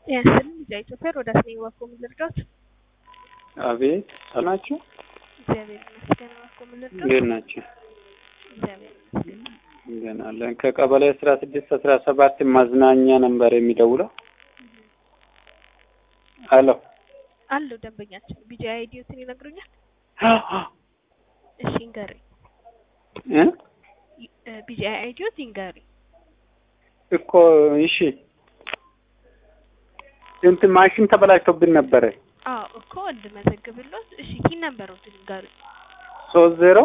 ያንስን ልጅ ኢትዮጵያ ወደ አስኔ ዋኮ ምን ልርዳት? አቤት ናችሁ? እግዚአብሔር ይመስገን። ዋኮ ምን ልርዳት? እንዴት ናቸው? እግዚአብሔር ይመስገን። ገና አለን። ከቀበሌ አስራ ስድስት አስራ ሰባት ማዝናኛ ነበር የሚደውለው። አሎ አሉ ደንበኛችን ቢጂ አይዲዮትን ይነግሩኛል? እሺ ይንገሩኝ። እ ቢጂ አይዲዮት ይንገሩኝ። እኮ እሺ፣ እንትን ማሽን ተበላሽቶብን ነበረ። አዎ እኮ እንድመዘግብሎት። እሺ ኪን ነበሩት ይንገሩኝ። ሶስት ዜሮ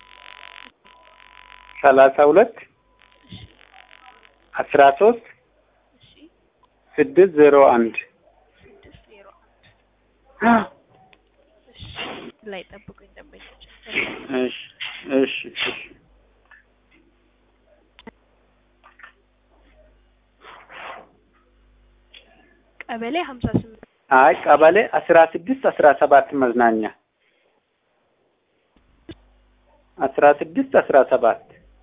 ሰላሳ ሁለት እሺ አስራ ሶስት እሺ ስድስት ዜሮ አንድ ስድስት ዜሮ አንድ እሺ ላይ ጠብቁኝ ደንበኛችን። እሺ እሺ እሺ ቀበሌ ሀምሳ ስምንት አይ ቀበሌ አስራ ስድስት አስራ ሰባት መዝናኛ አስራ ስድስት አስራ ሰባት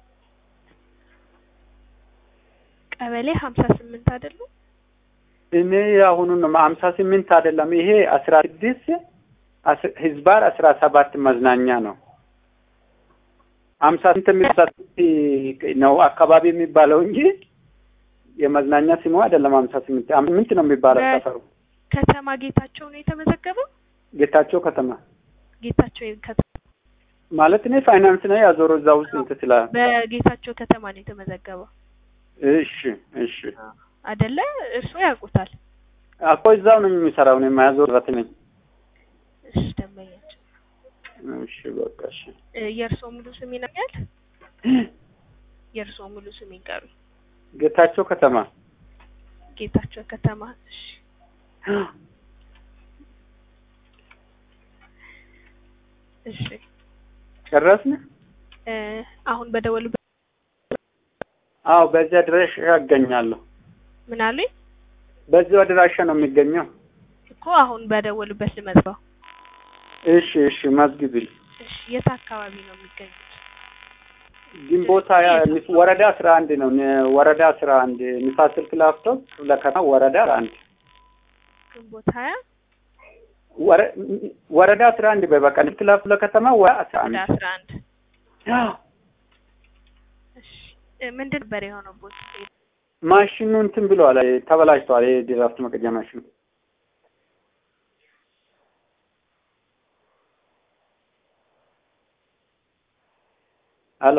ቀበሌ ሀምሳ ስምንት አይደሉ? እኔ አሁኑን ነው ሀምሳ ስምንት አይደለም። ይሄ አስራ ስድስት ህዝባር አስራ ሰባት መዝናኛ ነው። ሀምሳ ስምንት የሚባል ነው አካባቢ የሚባለው እንጂ የመዝናኛ ስሙ አይደለም። ሀምሳ ስምንት ስምንት ነው የሚባለው በ- ሰፈሩ። ከተማ ጌታቸው ነው የተመዘገበው። ጌታቸው ከተማ ጌታቸው ከተማ ማለት እኔ ፋይናንስ ነው ያዞረ እዛ ውስጥ እንትን ስላ በጌታቸው ከተማ ነው የተመዘገበው እሺ እሺ አይደለ? እርስዎ ያውቁታል። አኮ እዛው ነው የሚሰራው ነው የማያዞር በት ነኝ። እሺ ደንበኛችን እሺ በቃ እሺ እ፣ የእርስዎ ሙሉ ስም ይነኛል? የእርስዎ ሙሉ ስም ይንገሩኝ። ጌታቸው ከተማ ጌታቸው ከተማ። እሺ እሺ ጨረስን? እ፣ አሁን በደወሉ አዎ በዚህ አድራሻ ያገኛለሁ። ምን አሉኝ በዚህ አድራሻ ነው የሚገኘው። እኮ አሁን በደወሉበት ልመዝገው። እሺ እሺ መዝግብል እሺ የት አካባቢ ነው የሚገኙት? ግንቦት ሀያ ንስ- ወረዳ አስራ አንድ ነው ነ- ወረዳ አስራ አንድ ንፋስ ስልክ ላፍቶ ክፍለ ከተማ ወረዳ አንድ ግንቦት ሀያ ወረ- ወረዳ አስራ አንድ በበቃ ክፍለ ክፍለ ከተማ ወረዳ አስራ ወደ አንድ አስራ አንድ እሺ እ፣ ምንድን ነበር የሆነው ቦት ማሽኑ እንትን ብለዋል ተበላሽተዋል። የድራፍት መቀጃ ማሽኑ